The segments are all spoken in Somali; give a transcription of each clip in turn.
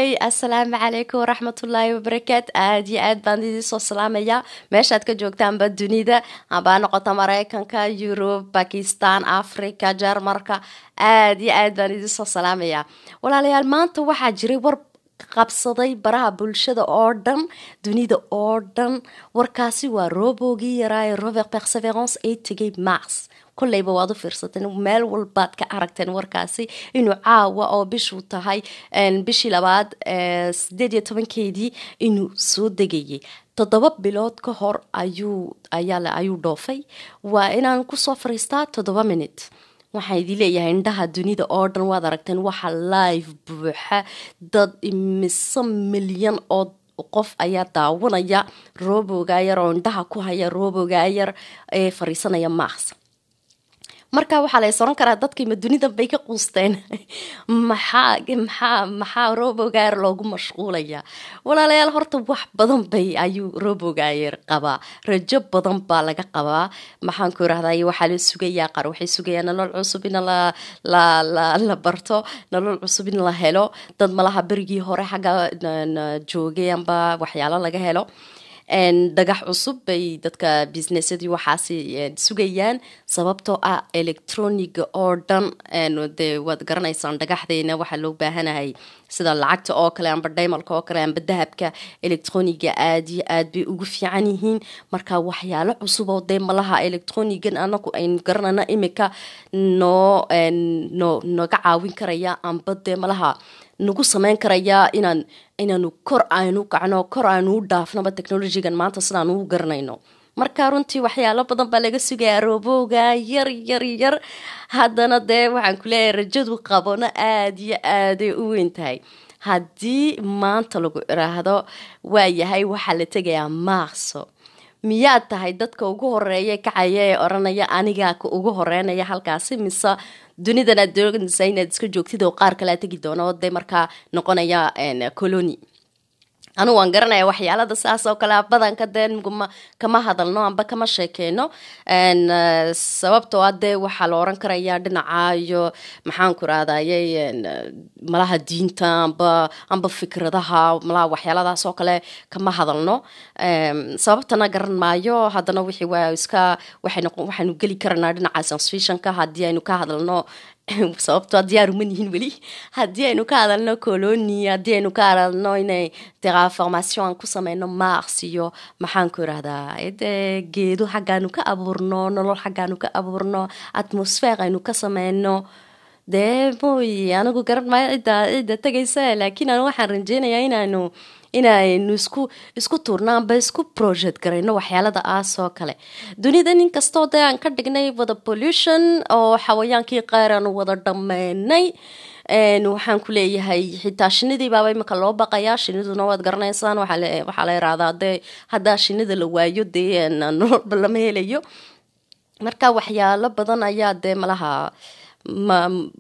hooy assalaamu calaykum waraxmatullaahi wabarakaatu aad iyo aad baan idin soo salaamayaa meeshaad ka joogtaanba dunida abaa noqota mareykanka yurub bakistan africa jarmarka aad iyo aad baan idin soo salaamayaa walaalayaal maanta waxaa jiray war qabsaday baraha bulshada oo dhan dunida oo dhan warkaasi waa roobogii yaraaye robert perseverance ee tegay mars kolleyba waad u fiirsateen meel walbaad ka aragteen warkaasi inuu caawa oo bishuu tahay bishii labaad sideed iyo tobankeedii inuu soo degayay toddoba bilood ka hor ayuu ayaa ayuu dhoofay waa inaan kusoo fariistaa toddoba minute waxaan idin leeyahay indhaha dunida oo dhan waad aragteen waxa live buuxa dad imise milyan oo qof ayaa daawanaya roobogayar oo indhaha ku haya roobogayar ee fariisanaya mars marka waxaa la soran karaa dadkiima dunidan bay ka quusteen maxaa maxaa maxaa robogayer loogu mashquulaya walaalayaal horta wax badan bay ayuu robogayer qabaa rajo badan baa laga qabaa maxaan ku irahday waxaa la sugayaa qaar waxay sugayaan nolol cusub in la la la la barto nolol cusub in la helo dad malaha berigii hore xagga joogay amba waxyaalo laga helo dhagax cusub bay dadka businessadii waxaasi sugayaan sababtoo ah electroniga oo dhan dee waad garanaysaan dhagaxdeena waxaa loo baahanahay sida lacagta oo kale amba daymalka oo kale amba dahabka electroniga aad iyo aad bay ugu fiican yihiin marka waxyaalo cusub oo dee malaha electronigan anagu aynu garanayna imika noo no nooga caawin karaya amba dee malaha nagu sameyn karayaa inaan inaanu kor aynu kacno kor aynu u dhaafnoba technologigan maanta sidaan uu garanayno marka runtii waxyaalo badan baa laga sugayaa roobooga yar yar yar haddana dee waxaan kuleeyahay rajadu qabona aada iyo aaday u weyn tahay haddii maanta lagu iraahdo waayahay waxaa la tegayaa maaqso miyaad tahay dadka ugu horeeya kacaya ee oranaya anigaa ka ugu horeynaya halkaasi mise dunidan aad doonaysa inaad iska joogtid oo qaar kalea tegi doono oo dee markaa noqonaya coloni anigu waan garanaya waxyaalada saas oo kale badanka dee kama hadalno amba kama sheekeyno sababtoo a dee waxaa la oran karaya dhinaca iyo maxaan ku rahdaye malaha diinta amba amba fikradaha malaha waxyaaladaas oo kale kama hadalno sababtana garan maayo haddana wixii waa iska waxaynu geli karanaa dhinaca science haddii aynu ka hadalno sababtoo diyaar uma yihiin weli haddii aynu ka hadalno coloni haddii aynu ka hadalno inay terraformation aan ku sameyno mars iyo maxaan ku irahdaa de geedo xaggaanu ka abuurno nolol xaggaanu ka abuurno atmosfere aynu ka sameyno dee mooy anigu garan maayo cidda cidda tegaysa laakiin anu waxaan rajeynayaa inaanu inaynu isku isku tuurno amba isku project garayno waxyaalada aas oo kale dunida nin kastoo dee aan ka dhignay wada pollution oo xawayaankii qaar aanu wada dhammeynay waxaan ku leeyahay xitaa shinidii baaba imika loo baqayaa shiniduna waad garanaysaan waxaa la irahdaa dee haddaa shinida la waayo dee nololba lama helayo marka waxyaalo badan ayaa dee malaha ma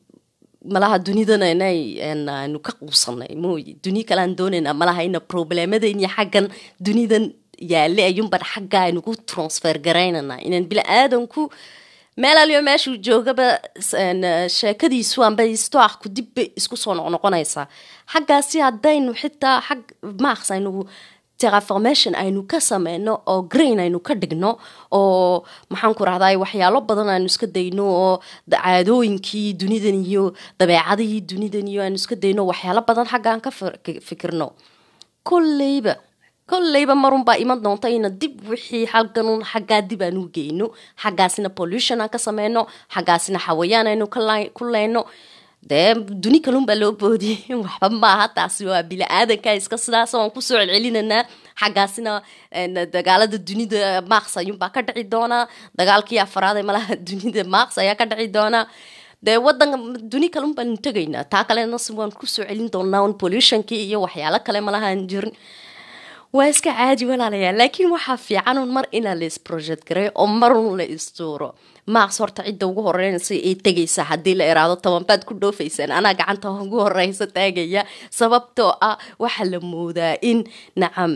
malaha dunidan inay aynu ka quusanay mooy duniya kale aan doonayna malaha ina problemadayn iyo xaggan dunidan yaale ayuunbaan xagga aynu ku transfer garaynana inaan bila aadanku meel aliyo meeshuu joogaba sheekadiisu amba istoaku dibbay isku soo noqnoqonaysaa xaggaasi haddaynu xitaa xag mars aynu terraformation aynu ka sameyno oo grain aynu ka dhigno oo maxaan ku rahday waxyaalo badan aynu iska dayno oo caadooyinkii dunidan iyo dabeecadihii dunidan iyo aynu iska dayno waxyaalo badan xaggaan ka fikirno kolleyba kolleyba marunbaa iman doonta ina dib wixii xalganun xaggaa dib aan u geyno xaggaasina pollution aan ka sameyno xaggaasina xawayaan aynu ku leyno dee duni kalunbaa loo boodiyay waxba maaha taasi waa bili-aadanka iska sidaas waan kusoo celcelinanaa xaggaasina dagaalada dunida mars ayuunbaa ka dhici doonaa dagaalkii afaraad ee malaha dunida mars ayaa ka dhici doonaa dee wadan duni kalun baanu tegaynaa taa kalena waan kusoo celin doonaa un pollutionkii iyo waxyaalo kale malahaan jirin waa iska caadi walaalayaa laakiin waxaa fiican un mar inaa la isproject garay oo marun la istuuro mars horta cidda ugu horeynaysa ee tegaysa haddii la iraado tobanbaad ku dhoofaysaan anaa gacanta ugu horeysa taagaya sababtoo ah waxaa la moodaa in nacam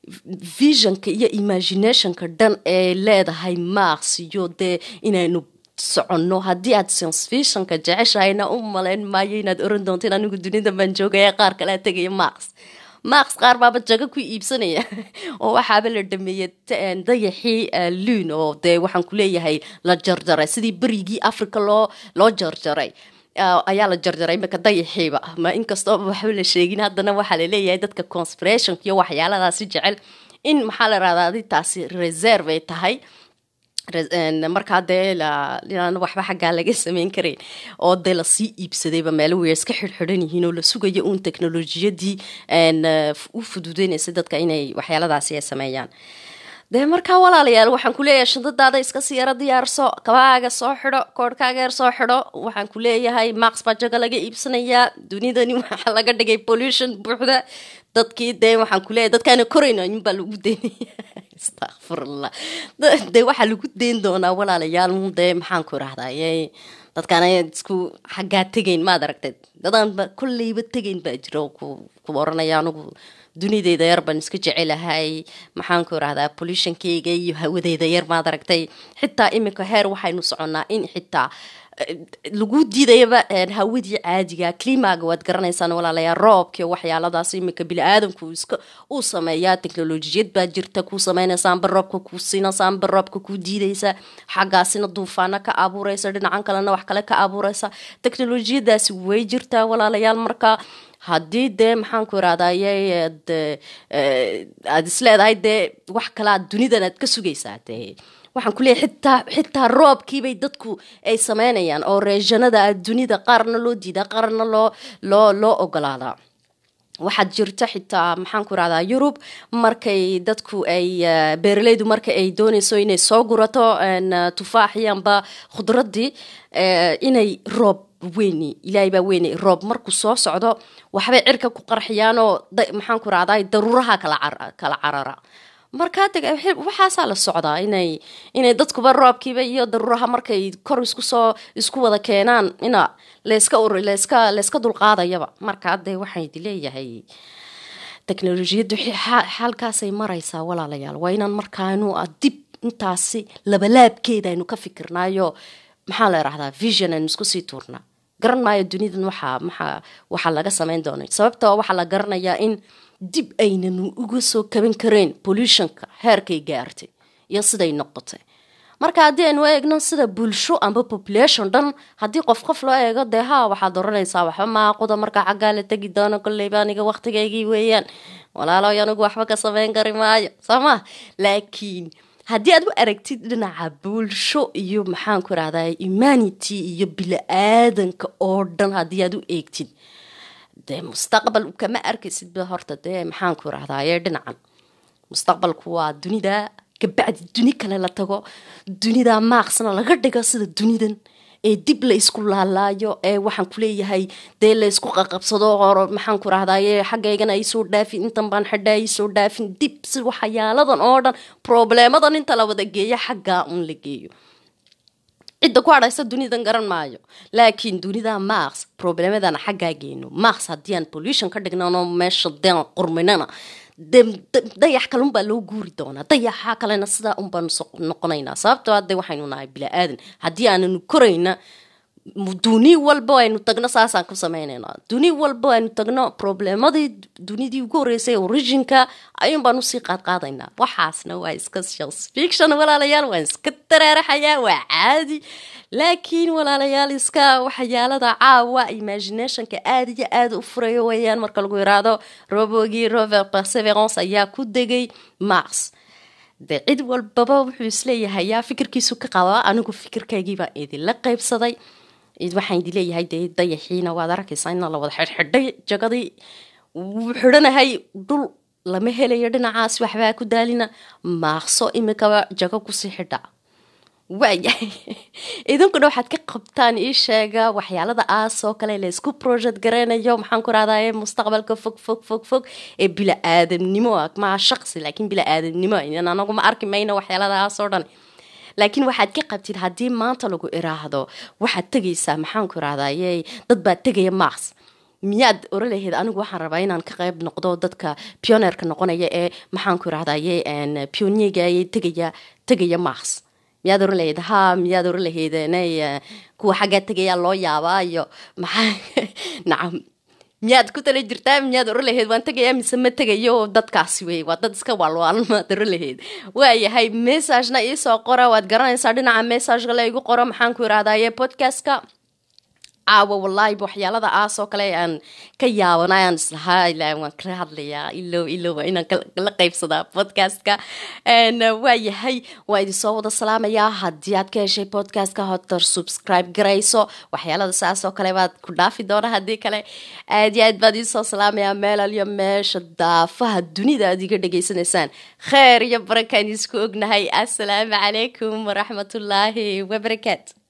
visionka iyo imaginationka dhan ee leedahay mars iyo dee inaynu soconno haddii aad sensfitionka jeceshahayna u malayn maayo inaad oran doonto in anigu dunida baan joogaya qaar kalea tegaya max max qaar baaba jago ku iibsanaya oo waxaaba la dhameeyey dayaxii luun oo dee waxaan ku leeyahay la jarjaray sidii berigii africa loo loo jarjaray ayaa la jarjaray imika dayaxiiba ma inkastoo waxba la sheegin haddana waxaa laleeyahay dadka conspirationka iyo waxyaaladaasi jecel in maxaa la rahdaa adi taasi reserve ay tahay markaa dee inaan waxba xaggaa laga sameyn karayn oo dee lasii iibsadayba meelo way iska xirxiran yihiin oo la sugayo uun teknolojiyadii u fududeynaysa dadka inay waxyaaladaasi ay sameeyaan dee markaa walaalayaal waxaan kuleeyahay shantadaada iska sii yaro diyaarso kabahaaga soo xidho koorhkaaga yar soo xidho waxaan ku leeyahay max baa jaga laga iibsanayaa dunidani waxaa laga dhigay pollution buuxda dadkii dee waxaan kuleeyahay dadkaana korayno inbaa lagu deynaya astaqfirullah dee waxaa lagu deyn doonaa walaalayaal dee maxaan ku irahdaye dadkaana isku xaggaa tegayn maad aragtay dadaanba kolleyba tegayn baa jira oo ku oranaya anigu dunideyda yar baan iska jecelahay maxaan ku irahdaa pollutionkeyga iyo hawadeyda yar maad aragtay xitaa iminka heer waxaynu soconnaa in xitaa lagu diidayaba hawadii caadiga climaga waad garanaysaan walaalayaa roobkii waxyaaladaas iminka bili-aadamku iska uu sameeyaa teknolojiyad baa jirta kuu sameynaysaanba roobka kuu siinaysaanba roobka kuu diidaysa xaggaasina duufaano ka abuureysa dhinacan kalena wax kale ka abuureysa teknolojiyadaasi way jirtaa walaalayaal marka haddii dee maxaan ku irahdaye aada isleedahay dee wax kalea dunidan aad ka sugaysaa dee waxaan kuleeyahy xitaa xitaa roobkiibay dadku ay sameynayaan oo reeshanada dunida qaarna loo diidaa qaarna loo loo loo ogolaadaa waxaad jirta xitaa maxaan ku irahdaa yurub markay dadku ay beeraleydu marka ay dooneyso inay soo gurato tufaaxii amba khudradii inay roob weyni ilaahay baa weyne roob markuu soo socdo waxbay cirka ku qarxiyaanoo maxaan ku irahdaa daruuraha kala kala carara markaa de waxaasaa la socdaa inay inay dadkuba roobkiiba iyo daruuraha markay kor isku soo isku wada keenaan ina layska layska layska dulqaadayaba markaa dee waxaydi leeyahay teknolojiyaddu xaalkaasay maraysaa walaalayaal waa inaan markaanu dib intaasi labalaabkeeda aynu ka fikirnaayo maxaa la irahdaa vision aynu isku sii tuurnaa garan maayo dunidan waxaa maxaa waxaa laga sameyn doonay sababta waxaa la garanayaa in dib aynan uga soo kaban kareen pollutionka heerkay gaartay iyo siday noqotay marka haddii aynu eegno sida bulsho amba population dhan haddii qof qof loo eego dee ha waxaad oranaysaa waxba maaquda markaa xaggaa la tegi doono kolleyba aniga waqtigaygii weeyaan walaaloy anigu waxba ka sameyn kari maayo soo ma laakiin haddii aad u aragtid dhinaca bulsho iyo maxaan ku irahdaa humanity iyo bili-aadanka oo dhan haddii aad u eegtid dee mustaqbal kama arkaysidba horta dee maxaan ku irahdaye dhinacan mustaqbalku waa dunida kabacdi duni kale la tago dunida maaqsna laga dhigo sida dunidan ee dib la isku laalaayo ee waxaan kuleeyahay dee la isku qaqabsado horo maxaan ku rahdaye xaggaygana aysoo dhaafin intan baan xidha aysoo dhaafin dib si waxyaaladan oo dhan probleemadan inta la wada geeyo xaggaa un la geeyo cidda ku hadhaysa dunidan garan maayo laakiin dunida max problemadana xaggaa geyno max haddii aan pollution ka dhignano meesha deen qurminana dayax kale unbaa loo guuri doonaa dayaxa kalena sidaa unbaanu noqonaynaa sababtoo hadde waxaynu nahay bila-aadan haddii aananu korayna duni walba aynu tagno saasaan ku sameynayna duni walba aynu tagno problemadii dunidii ugu horeysay originka ayuun baan usii qaadqaadaynaa waxaasna waa iska fiction walaalayaal waan iska taraaraxayaa waa caadi laakiin walaalayaal iska waxyaalada caawa imaginationka aada iyo aada u furayo weeyaan marka lagu yiraahdo robogii rover perseverance ayaa ku degay mars dee cid walbaba wuxuu isleeyahay yaa fikirkiisu ka qabaa anigu fikirkaygiibaa idinla qaybsaday waxaan idi leeyahay dee dayaxiina waad arkaysaa in la wada xidhxidhay jagadii wuu xidhanahay dhul lama helayo dhinacaas waxbaa ku daalina maaqso imikaba jago kusii xidha waayahay idinkuna waxaad ka qabtaan ii sheega waxyaalada aasoo kale laysku project gareynayo maxaan ku rahdaye mustaqbalka fog fog fog fog ee bila-aadamnimo maa shaqsi laakiin bila-aadamnimo anagu ma arki mayno waxyaalada aasoo dhan laakiin waxaad ka qabtid haddii maanta lagu iraahdo waxaad tegaysaa maxaan ku irahdaye dad baa tegaya mars miyaad oran lahayd anigu waxaan rabaa inaan ka qayb noqdo dadka pioneerka noqonaya ee maxaan ku irahdaye pioniega tegaya tegaya mars miyaad oran lahayd ha miyaad oran lahayd nay kuwa xaggaa tegayaa loo yaabaa iyo maxaa nacam miyaad ku tala jirtaa miyaad oran lahayd waan tegayaa mise ma tegayo dadkaasi wey waa dad iska waalwaalan maad oran lahayd waayahay messagena iisoo qora waad garanaysaa dhinaca messageka la igu qoro maxaan ku irahdaye podcastka caawa wallaahi waxyaalada aas oo kale aan ka yaabanay aan islahaa ilaa waan kala hadlayaa ilow ilow waa inaan la qaybsadaa podcastka waayahay waa idinsoo wada salaamayaa haddii aad ka heshay podcastka hotar subscribe garayso waxyaalada saas oo kale baad ku dhaafi doona haddii kale aad iyo aad baad idinsoo salaamayaa meelal iyo meesha daafaha dunida aad iga dhegaysanaysaan kheer iyo barakaan isku ognahay assalaamu calaykum waraxmatullaahi wabarakaatu